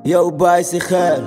yow bàyyi si xel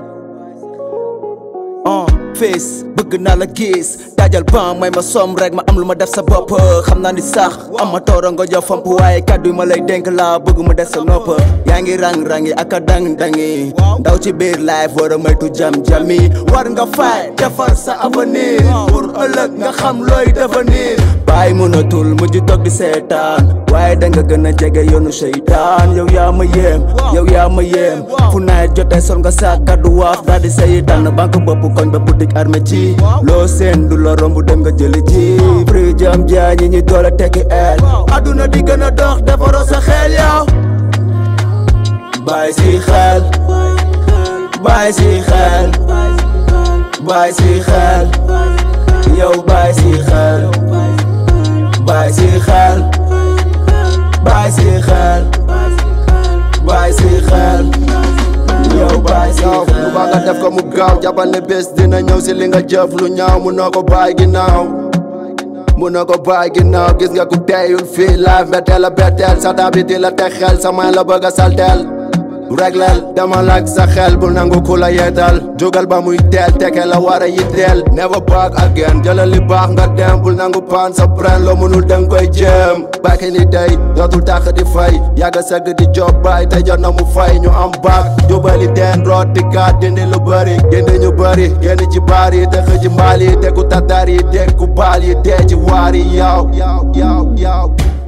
ah fés bëgg naa la gis daajal ban may ma som rek ma am lu ma def sa bopp xam naa ni sax am ma toora nga jox famp waaye kàddu yi ma lay dénk laa bëgg mu des sa nopp yaa ngi rang-rangi ak a dang-dangi ndaw ci biir life war a moytu jam-jami war nga fay defar sa avenir pour ëllëg nga xam looy devenir bàyyi mënatul mujj toog di seetaan waaye danga gën a jege yoonu seytaan yow yaa ma yéem yow yaa ma yéem fu nawet jotee sol nga sa kaddu wax daal di sayi tànn banque bopp koñ ba boutique armé ci loo seen du la romb dem nga jëli ji prix jam jaay ñi ñi doole tekki el aduna di gën a dox defaroo sa xel yow bàyyi si xel bàyyi si xel bàyyi si xel yow bàyyi si xel bàyyi si xel bàyyi si xel bàyyi si xel yow bàyyi si yow xel lu baax nga def ko mu gaaw jàppal ne bés dina ñëw si li nga jëf lu ñaaw mun na ko bàyyi ginnaaw mun na ko bàyyi ginnaaw gis nga ku teeyul fii live mbetteel a betteel sa tabi di la teg xel sa may la bëgg a salteel regleel demal ak sa xel bul nangu ku la yeetal jógal ba muy teel teke la war a yitteel never back again jëlal li baax nga dem bul nangu paan sa bren loo mënul danga koy jéem bàkki ni day dootul tàq di fay yàgga sëgg di job baay te jot na mu fay ñu am baak jubali teen root di kaat dindi lu bëri dindi ñu bëri génn ci baar yi te xëji mbaal yi te ku tatar yi te ku baal yi dee ci waar yi yaw yaw yaw yaw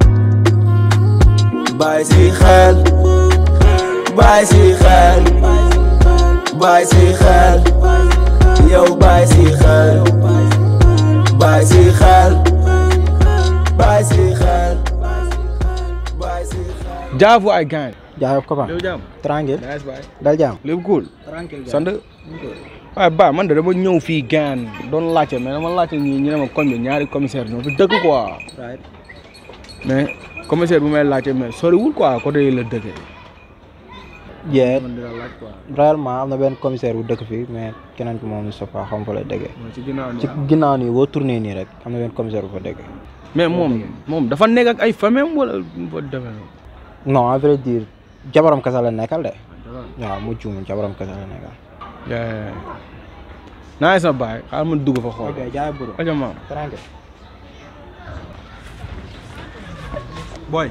bàyyi si xel bàyyi si xel bàyyi si xel yow bàyyi si xel bàyyi si xel bàyyi si xel bàyyi si xel jaafu ay gain jaay copain léegi jàmm tranquille nice baay dal jàmm léegi cool tranquille sant waaye ba man de dama ñëw fii gain doon laajte mais dama laajte ñii ñu ne ma koñ bi ñaari commissaire ñoo fi dëkk quoi right mais commissaire bu may laajte mais soriwul quoi côté yi la dëkkee yee man dina laaj quoi réellement am na benn commissaire bu dëkk fii mais keneen ki moom sa fa xam fa lay dëggee ci ginnaaw ci ginnaaw nii boo tourné nii rek am na benn commissaire bu fa dëggee mais moom moom dafa nekk ak ay famille wala mu fa demee noonu non à vrai dire jabaram kasa la nekkal de waaw mu juum jabaram kasa la nekkal yaa naa sa baay xaaral ma dugg fa xool ok jaay buru aja maam tranquille booy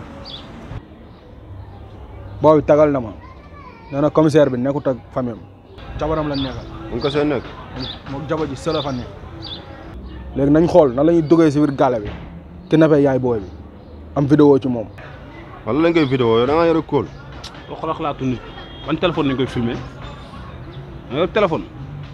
booy tagal na ma nee na commissaire bi nekkut ak famille am jabaram la nekkal mu ko seen nekk moom jabar ji sëla fa nekk léegi nañ xool nan la ñuy duggee si biir gàlle bi ki nappee yaay booy bi am vidéo ci moom wala lañ koy vidéo yow da nga yore kóol boo xoolal xalaatu nit ban téléphone lañ koy filmer nga yor téléphone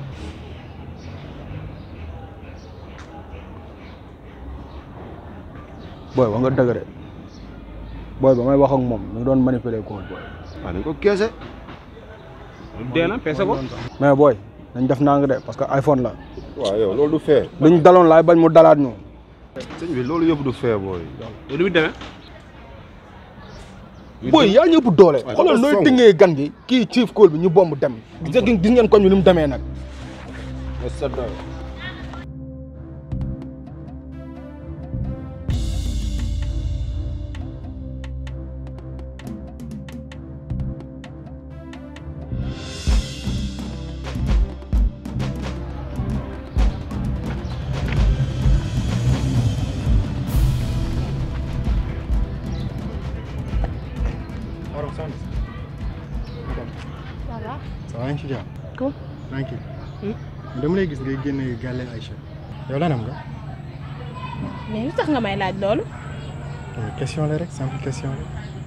booy ba nga dëgg de booy ba may wax ak moom mi ngi doon manipuler ko booy waaw dañ ko keese dee na peese ko mais booy nañ def nang de parce que iPhone la waaw yow loolu du fee liñ daloon laay bañ mu dalaat ñu sëñ bi loolu yëpp du fee booy yow ni muy demee booy yaa ñëpp doole waaw xoolal dafa nooy song. tëngee gan gi kii chief call bi ñu bomb dem gis ngeen gis ngeen koñ bi ni mu demee nag voilà ça va ngi ci jàmm. Ko. tranquille. dama lay gis ngay génne gàlle Aïcha. yow lan am nga. mais lu tax nga may laaj loolu Euh, question la rek simple question la.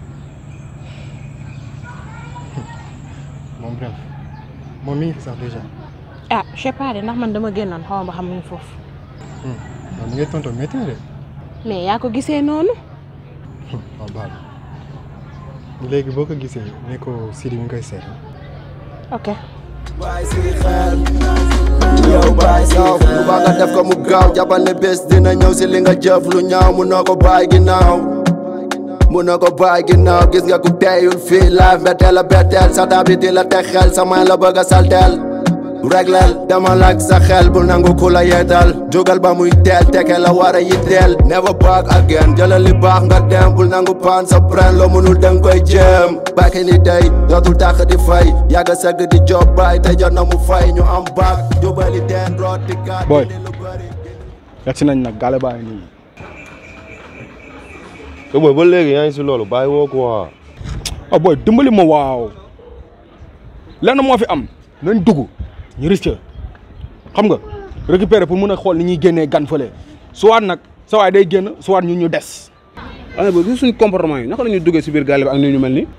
bon bref moom mi ngi fi sax déjà. ah je sais pas de ndax man dama génnoon xaw ma ba xam mu ngi foofu waaw mi ngay tontu métti na de. mais yaa ko gisee noonu waaw baal léegi boo ko gisee ne ko Sidi mi ngi koy seet. ok bàyyi si xel yow bàyyi si yow lu baax nga def ko mu gaaw jàppal ne bés dina ñëw si li nga jëf lu ñaaw mun na ko bàyyi ginnaaw mun na ko bàyyi ginnaaw gis nga ku teeyul fii live mbetteel a betteel sa tabi di la teg xel sa may la bëgg a salteel regleel demal ak sa xel bu nangu ku la yeetal jógal ba muy teel teke la war a yitteel never back again jëlal li baax nga dem bul nangu paan sa pren loo mënul danga koy jéem back in the day dootul tàq di fay yàgga sëgg di job baay te jot na mu fay ñu am baak jubali teen root di kaat Boy. di lu bëri yegg si nañ nag gaale baa ngi nii te booy ba léegi yaa ngi si loolu bàyyi woo ko waa ah booy dimbali ma waaw lenn moo fi am nañ dugg ñu risque xam nga récupérer pour mun a xool ni ñuy génnee gan fële soit nag sa waay day génn soit ñun ñu des waaye booy gis suñu comportement yi naka la ñuy duggee si biir gaale bi ak ni ñu mel nii.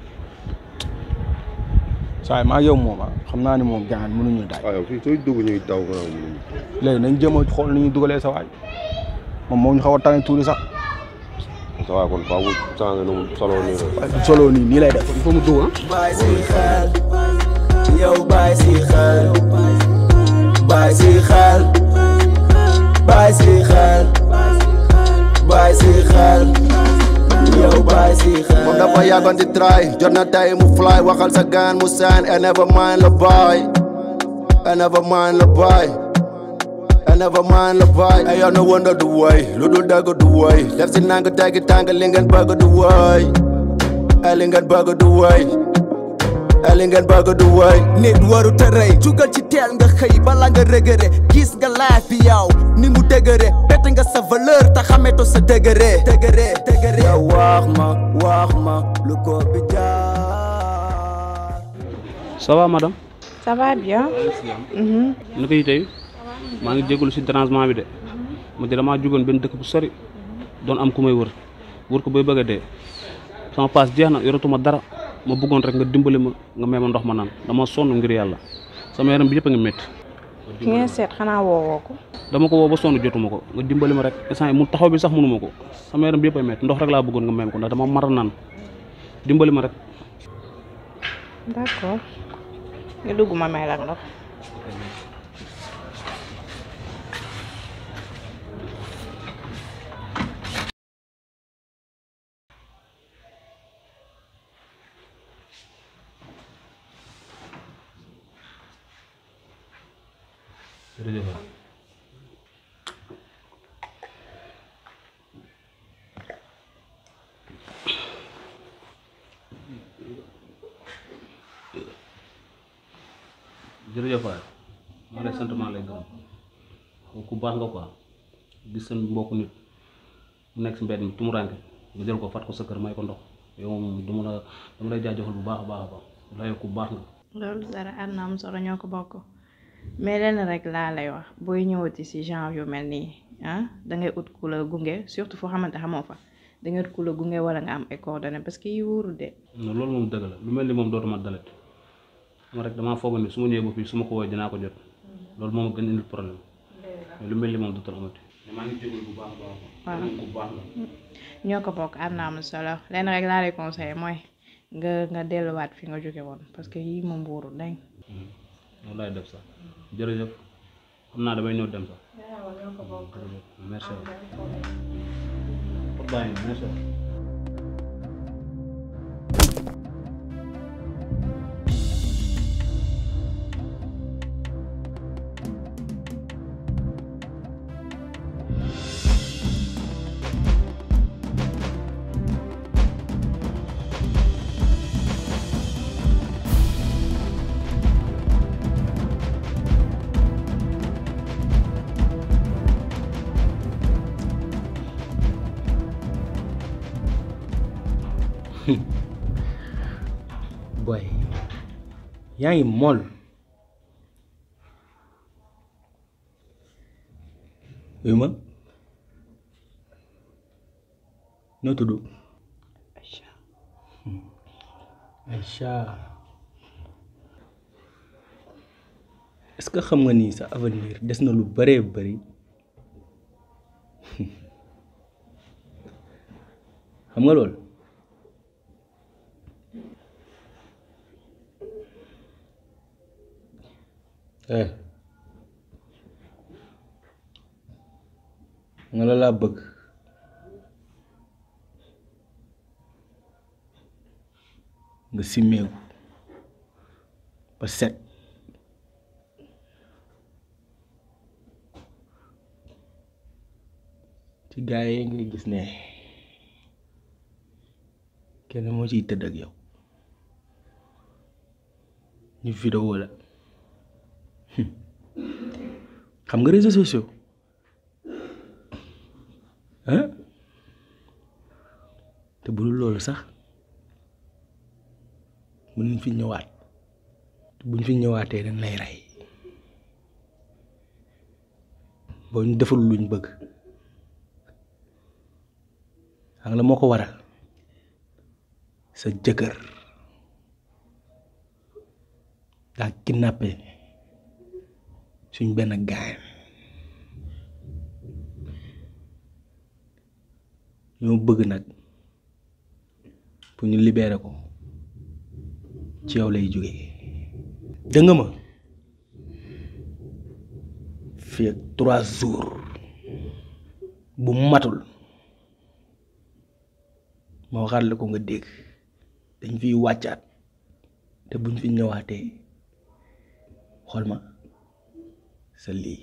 saa yi maa yow moom ah xam naa ni moom gaan mënuñu daay waaw yow fii sooy dugg ñuy daw nga xam léegi nañ jéem a xool ni ñuy dugalee sa waay moom moo ñu xaw a tane tuuti sax sa waay kon faaw mu changé nu mu solo nii rek waaye solo nii nii lay def il faut mu dugg ah. bàyyi si xel yow bàyyi si xel bàyyi si xel bàyyi si xel bàyyi si xel yow bàyyi si xel moom dafa yàggoon di try jot na tey mu fly waxal sa gaan mu sign and never mind la boy and never mind la boy and never mind la boy ay yow no wonder du woy lu dul dëgg du woy def si nang teggi tàng li ngeen bëgg du woy ay li ngeen bëgg du woy ay li ngeen bëgg du woy nit waru tërëy jugal ci teel nga xëy bala nga rëgëre gis nga life bi yow ni mu dëgëre bett nga sa valeur te xameto sa dëgëre dëgëre dëgëre yow wax ma wax ma lu ko bi jaar ça va madame. ça va bien. na ko tey maa ngi jégalu si dérangement bi de ma di damaa jugoon benn dëkk bu sori doon am ku may wër wër ko bay bëgg a dee sama paas jeex na yoratuma dara ma bëggoon rek nga dimbali ma nga may ma ndox ma naan dama sonn ngir yàlla sama yaram bi yëpp a ngi métti ki ngeen seet xanaa woowoo ko. dama ko woo ba sonn jotuma ko nga dimbali ma rek instant yi mu taxaw bi sax mënuma ko sama yaram bi yëpp a métti ndox rek laa bëggoon nga may ma ko ndax dama mar a naan dimbali ma rek d'accord nga dugg ma may la ndox. jërëjëf jërëjëf waay maa lay sant maa lay gërëm ku baax nga quoi gis seen mbokk nit mu nekk si mbedd mi tumuranke nga jël ko fat ko sa kër may ko ndox yow moom du ma la dama lay jaajëfal bu baax a baax a baax la yow ku baax nga loolu dara ànd am solo ñoo ko bokk mais lenn rek laa lay wax booy ñëwati si genre yu mel nii ah da ngay ut ku la gunge surtout foo xamante xamoo fa da ngay ut ku la gunge wala nga am ay coordonnées parce que yi wóorul de. non loolu moom dëgg la lu mel ni moom dootuma dalet xam rek damaa foog ni su ma ñëwee ba fii su ma ko woowee dinaa ko jot loolu moom a gën indil problème mais lu mel ni moom dootul amati mais maa ngi jégalu bu baax a baax waaw bu baax la ñoo ko bokk ànd am solo lenn rek laa lay conseillé mooy nga nga delluwaat fi nga jóge woon parce que yii moom wóorul dañ. loolu laay def sax jërëjëf xam naa damay ñëw dem sax merci bàyyi merci boy yaa ngi mool uyu ma noo tudd Aïcha est-ce que xam nga ni sa avenir des na lu bëree bëri xam nga loolu eh nga la laa bëgg nga simmeeku ba set ci gars yi ngay gis ne kenn moo ciy tëdd ak yow ñu vidéo la xam nga réseaux sociaux ah te bu dul loolu sax mën nañ fi ñëwaat te buñ fi ñëwaatee dañ lay rey boo ñu deful luñ bëgg xam nga la moo ko waral sa jëkkër daa kidnappé suñ benn gaay ñoo bëgg nag pour ñu libérer ko ci yow lay jógee dëng ma fii ak trois jours bu matul ma waxaat la ko nga dégg dañ fiy wàccaat te buñ fi ñëwaatee xool ma sa lii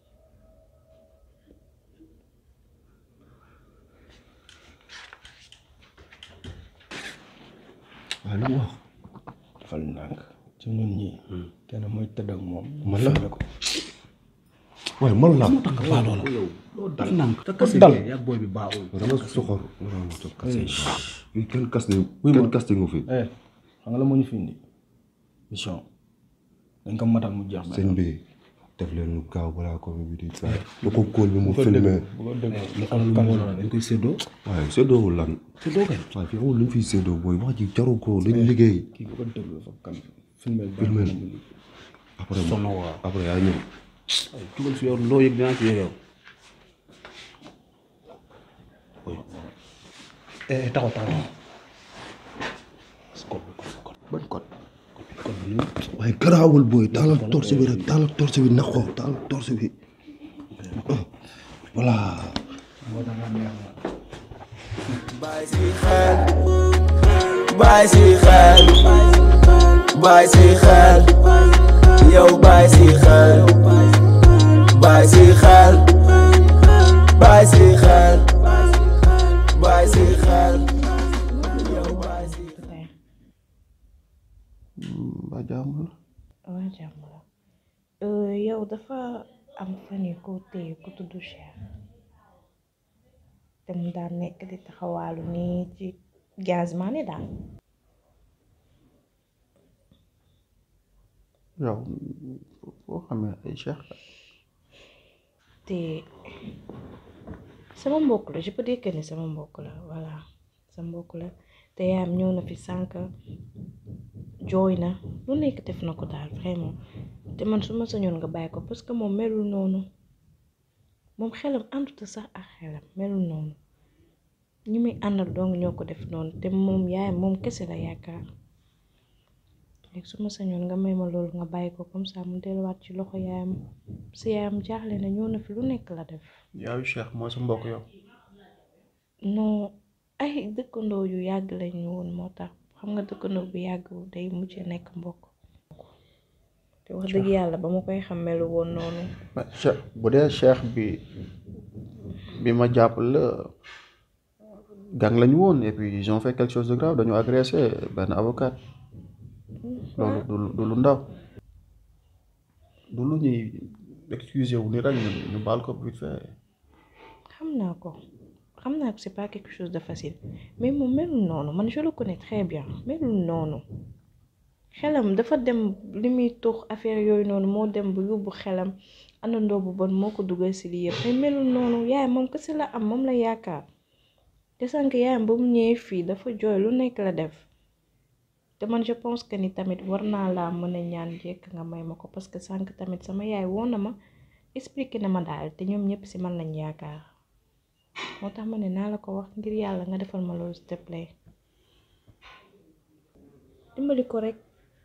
waaye lu mu wax defal nànk ci ñun ñi kenn mooy tëdd ak moom man la filmé ko waaye man la dal nànk te kase dal bi yàgg booy bi baaxul dama soxor dama soxor kase yi kenn kas ne Oui, kenn ma- kas nga fi eh xam nga la moo ñu fi indi mission dañ ko matal mu jeex sëñ bi def leen lu gaaw balaa ko bi di fay bu ko kóol bi mu filmé bu ko dégg lu am lu mu dañ koy séddoo waaye séddoowul lan séddoo kay waaye fii amul lu ñu fiy séddoo booy wax ji jaru ko dañu liggéey kii bu ko déglu dafa kan filmé filmé après après yaa ñëw tugal fi yow loo yëg dinaa ci yëg yow eh taxaw taxaw code bi code code ban code code bi nii waaye garaawul booy taalal torse bi rek taalal torse bi naxoo taalal torse bi voilà Bàyyi si xel bàyyi si xel bàyyi si xel yow bàyyi si xel bàyyi si xel bàyyi si xel bàyyi si xel yow bàyyi si tey ba jàmm la waa jàmm la Euh, yow dafa am fan yu ko téye ku tudd Cheikh te mu daan nekk di taxawaalu nii ci gaz maane daal yow boo xamee ay cheikh te sama mbokk la je peux dire que ni sama mbokk la voilà sa mbokk la te yaayam ñëw na fi sànq jooy na lu nekk def na ko daal vraiment te man su ma sañoon nga bàyyi ko parce que moom melul noonu moom xelam àndut sax ak xelam melul noonu ñi muy àndal dong ñoo ko def noonu te moom yaayam moom kese la yaakaar léegi su ma sañoon nga may ma loolu nga bàyyi ko comme ça mu delluwaat ci loxo yaayam si yaayam jaaxle na ñëw na fi lu nekk la def yaayu cheikh mooy sa mbokk yow non ay dëkkandoo yu yàgg lañu woon moo tax xam nga dëkkandoo bu yàgg day mujj nekk mbokk te wax dëgg yàlla ba ma koy xam melu woon noonu mais cheikh bu dee cheikh bi bi ma jàpp la gang lañu woon et puis ils ont fait quelque chose de grave dañu agressé benn avocat loolu du du lu ndaw du lu ñuy excusé wu ni rek ñu ñu baal ko vite fait xam naa ko xam naa ko c'est pas quelque chose de facile mais moom melul noonu man je le connais très bien melul noonu xelam dafa dem li muy tux affaire yooyu noonu moo dem bu yóbbu xelam àndandoo bu bon moo ko dugal si lii yëpp mais melul noonu yaay moom kese la am moom la yaakaar te sànq yaayam ba mu ñëwee fii dafa jooy lu nekk la def te man je pense que ni tamit war naa laa mën a ñaan jekk nga may ma ko parce que sànq tamit sama yaay woon na ma expliqué na ma daal te ñoom ñëpp si man lañ yaakaar moo tax ma ne naa la ko wax ngir yàlla nga defal ma loolu s'il te plaît dimbali ko rek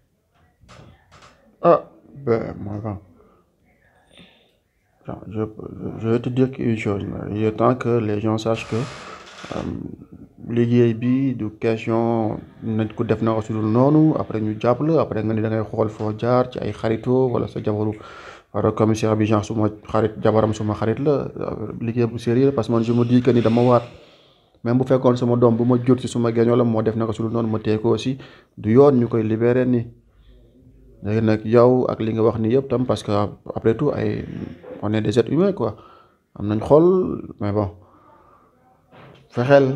ah ben moi va Enfin, je, je vais te dire une chose mais il est temps que les gens sachent que euh, liggéey bi du question nañ ko def na ko su dul noonu après ñu jàpp la après nga ni da ngay xool foo jaar ci ay xaritoo wala sa jabaru wala commissaire bi genre suma xarit jabaram suma xarit la liggéey bu sérieux parce que man je me dis que ni dama waat même bu fekkoon sama doom bu ma jur ci suma génn wala moo def na ko su dul noonu ma téye ko aussi du yoon ñu koy libéré nii léegi nag yow ak li nga wax ni yëpp tam parce que après tout ay on est des êtres humains quoi am nañ xol mais bon fexeel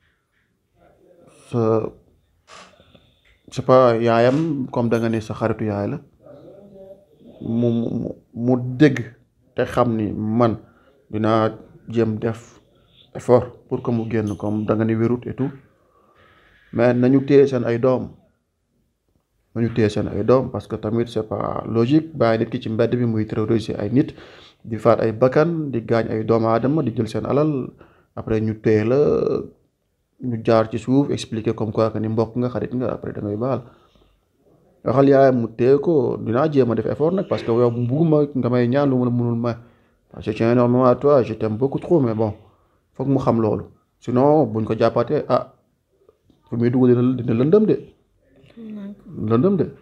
sa je sais pas yaayam comme da nga ne sa xaritu yaay la mu mu mu dégg te xam ni man dinaa jéem def effort pour que mu génn comme da nga ni wérut et tout mais nañu téye seen ay doom nañu téye seen ay doom parce que tamit c'est pas logique bàyyi nit ki ci mbedd bi muy terroriser ay nit di faat ay bakkan di gaañ ay doomu aadama di jël seen alal après ñu téye la ñu jaar ci suuf expliquer comme quoi que ni mbokk nga xarit nga après da ngay baal waxal yaayam mu téye ko dinaa jéem a def effort nag parce que yow bugguma nga may ñaan lu ma la mënul may parce que je tiens énormément à toi je t'aime beaucoup trop mais bon foog mu xam loolu sinon buñ ko jàppaatee ah fu muy dugg dina dina lëndëm de lëndëm de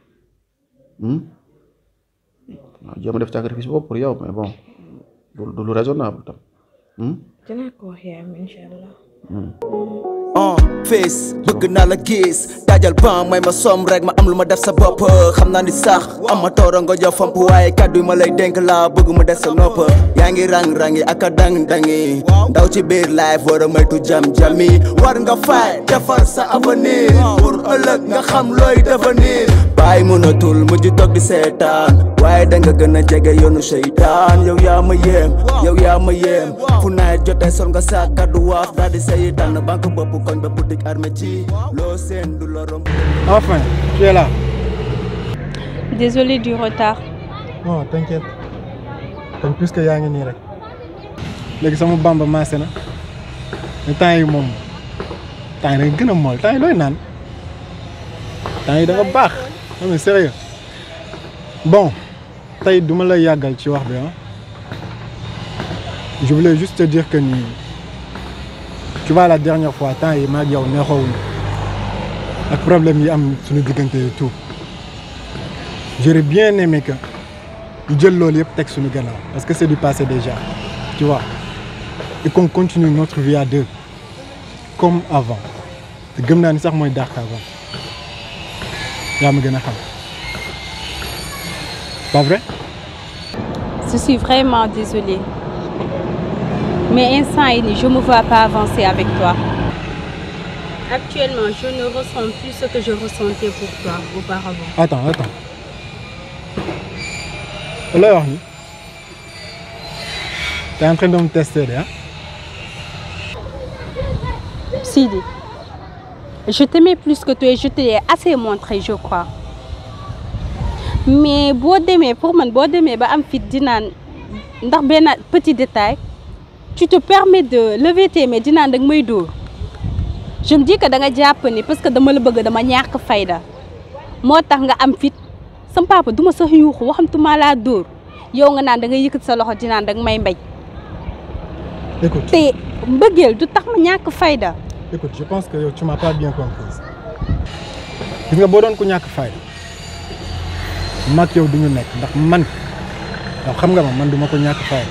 waaw jéem a def sacrifice boobu pour yow mais bon du lu raisonnable tam dinaa ko wax yaayam incha allah. uh face bëgg naa la gis daajal ban may ma som rek ma am lu ma def sa bopp xam naa ni sax am ma toora nga jox famp waaye kàddu yi ma lay dénk laa bëgg mu def sa nopp yaa ngi rang-rangi ak a dang-dangi ndaw ci biir life war a moytu jam-jami war nga fay defar sa avenir pour ëllëg nga xam looy devenir bàyyi mënatul mujj toog di seetaan waaye danga gën a jege yoonu seytaan yow yaa ma yéem yow yaa ma yéem fu nawet jotee sol nga sa kàddu waaf daal di say tànn banque bopp koñ ba boutique armé ci loo seen du la romb Enfin, tu es là. Désolée du retard. Non, t'inquiète. Comme plus que yaa ngi nii rek. léegi sama bamba maase na mais temps yi moom temps yi da nga gën a mool temps yi looy naan temps yi da nga baax non mais sérieux bon tey duma la yàggal ci wax bi ah je voulais juste te dire que ni tu vois la dernière fois temps yi maag yow neexoowuñu ak problème yi am suñu diggante et tout j'aurais bien aimé que ñu jël loolu yëpp teg suñu gannaaw parce que c'est du passé déjà tu vois et qu'on continue notre vie à deux comme avant te gëm naa ni sax mooy dàq avant yaa ma gën a xam pas vrai Je suis vraiment désolée. Mais instant yi nii je me vois pas avancer avec toi. Actuellement, je ne ressens plus ce que je ressentais pour toi auparavant. attends attends looy wax ni t'es en train de me tester de ah Sidi, je t'aimais plus que toi et je te l'ai assez montré, je crois. Mais boo demee pour man boo demee ba am fit di naan ndax benn petit détail tu te permets de lever tes mains di naan danga may dóor je me dis que da nga jàpp ni parce que dama la bëgg dama ñàkk fayda moo tax nga am fit sam papa duma sax yuuxu waxamtuma laa dóor yow nga naan da nga yëkkat sa loxo di naan danga may mbéj écoute te mbëggeel du tax ma ñàkk fayda écoute je pense que yow tu m'as pas bien comprise gis nga boo doon ku ñàkk fayda mag yow du ñu nekk ndax man yow xam nga ma man duma ko ñàkk fayda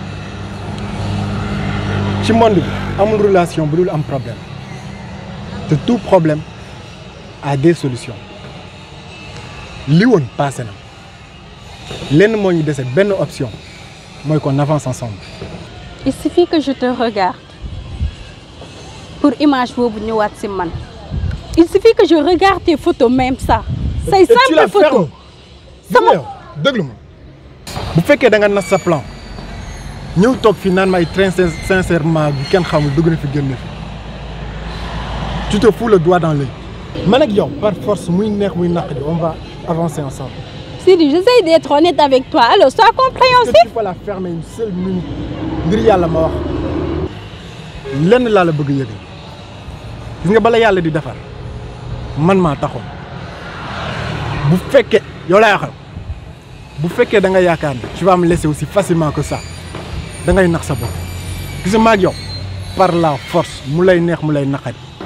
ci monde bi amul relation bu dul am problème te tout problème a des solutions li woon passé na lenn moo ñu dese benn option mooy qu'on avance ensemble il suffit que je te regarde pour image boobu ñëwaat si man il suffit que je regarde tes photos même ça say Et tu la simple photo fermes. sama yow déglu ma bu fekkee da nga nas sa plan ñëw toog fi naan ma ay train sin- sincèrement bu kenn xamul dugg na fi génn fi tu te fous le doigt dans l'œil man ak yow par force muy neex muy naqadi on va avancer ensemble Sidi j'essaie d'être honnête avec toi alors sois Est-ce que compréhensif tu peux la fermer une seule minute ngir yàlla ma wax lenn laa la bëgg a yëgal gis nga bala yàlla di defar man maa taxoon bu fekkee yow laay waxal bu fekkee da nga yaakaar ne tu vas me laisser aussi facilement que ça da ngay nax sa bopp gis nga maag yow par la force mu lay neex mu lay naqari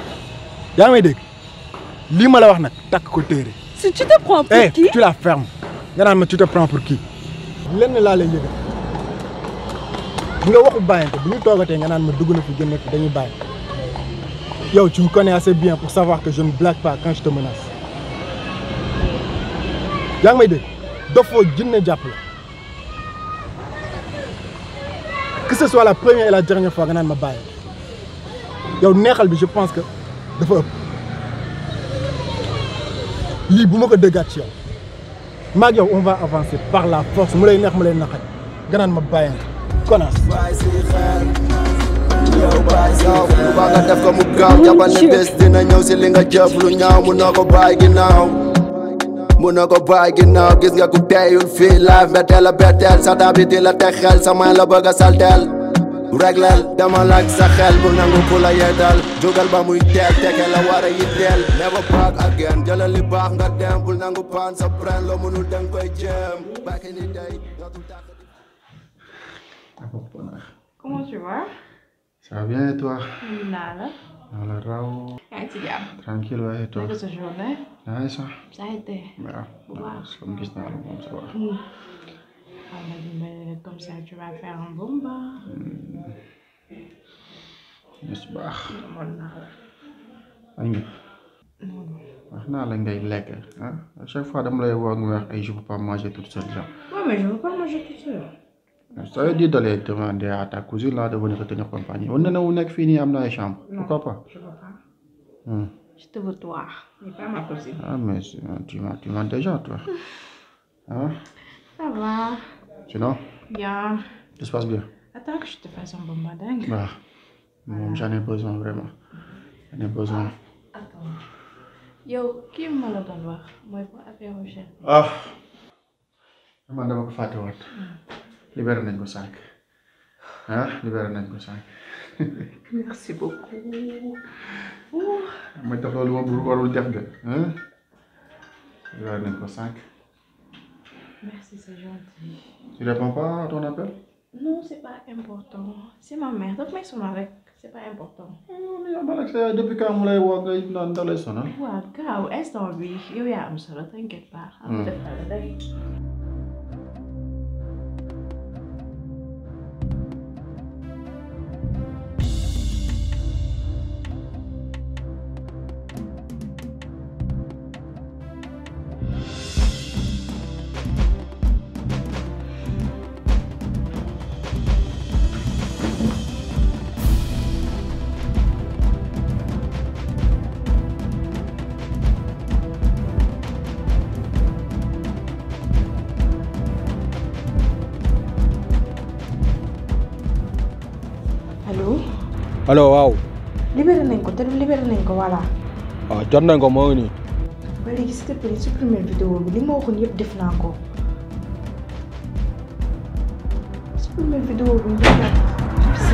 yaa ngi may dégg lii ma la wax nag takk ko téere si tu te prends pour eh qui tu la fermes nga naan ma tu te prends pour qui lenn laa lay yëgal nga waxu bàyyante bu ñu toogatee nga naan ma dugg na fi génn fi dañuy bàyyi yow tu me connais assez bien pour savoir que je ne blague pas quand je te menace yaa ngi may dégg dofoo jinne jàpp la que ce soit la première et la dernière fois nga naan ma bàyyi yow neexal bi je pense que dafa ëpp lii bu ma ko déggaat ci yow maag yow on va avancer par la force mu lay neex mu lay naqari nga naan ma bàyyi connasse yow lu baax nga def ko mu gaaw jàppal ne bés dina ñëw si li nga jëf lu ñaaw mun na ko bàyyi ginnaaw mun na ko bàyyi ginnaaw gis nga ku teyul fii live mbetteel a betteel sa daa bi di la teg xel sa may la bëgg a salteel regleel demal ak sa xel bu nangu ku la yeddal jógal ba muy teel teke la war a yitteel never back again jëlal li baax nga dem bul nangu paan sa pren loo mënul danga koy jéem back in the day Comment tu vas? Ça va bien et toi Alhamdulillah la. Wala raw. yaa ngi ci jàmm. Tranquille waaye et toi Naka sa journée? Nice sax. Ça a été. waaw Bu baax. comme gis naa la moom ça va. On m'a dit mais comme ça tu vas faire un bon bain. Yes baax. Demoon naa la. Añ nga. wax naa la ngay lekk ah à chaque fois dama lay woo nga wax ay je peux pas manger toute seule genre. Ouais mais je veux pas manger tout seul. Ça veut dire d'aller demander à ta cousine là de venir te tenir compagnie. On ne wu nekk fii nii am na ay chambre. Pourquoi pas? Je veux pas. Hmm. Je te veux toi. Mais pas ma cousine. Ah mais c'est- tu m'as tu m'as déjà toi. Hein? Ça va. Sinon, Bien. tout se passe bien. Attends que je te fasse un bon bain dingue. Bah, moom j'en ai besoin vraiment. J'en ai besoin. Attends. Yow kii ma la doon wax mooy pour affaire Rochelle. ah man dama ko fàtte woon libéré nañ ko sànq ah libéré nañ ko sànq Merci beaucoup. ma def loolu moom warul def de ah libéré nañ ko sànq Merci c'est gentil. tu réponds pas à ton appel Non c'est pas important. C'est ma mère daf may sonal rek. C'est pas important. yow man ak sa yaay depuis quand mu lay woo ngay naan da lay sonal waaw gaaw instant bi yow yaa am solo t'inquiète pas. am def la day. allo. allo waaw libéré nañ ko te libéré nañ ko voilà. waaw jot nañ ko moo ngi nii ba léegi s'il te plaît supprimer vidéo bi li ma waxoon yëpp def naa ko. supprimer vidéo bi ñu def merci.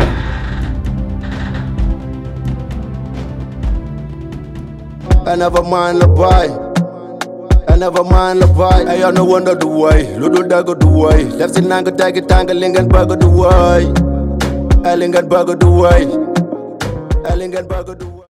I never mind the boy. I never mind the boy. I no wonder the way. Lu dul dëgg du way. Def si nang teggi tàng li ngeen bëgg du way. Ay li ngeen bëgg du way. Ay li ngeen bëgg du way.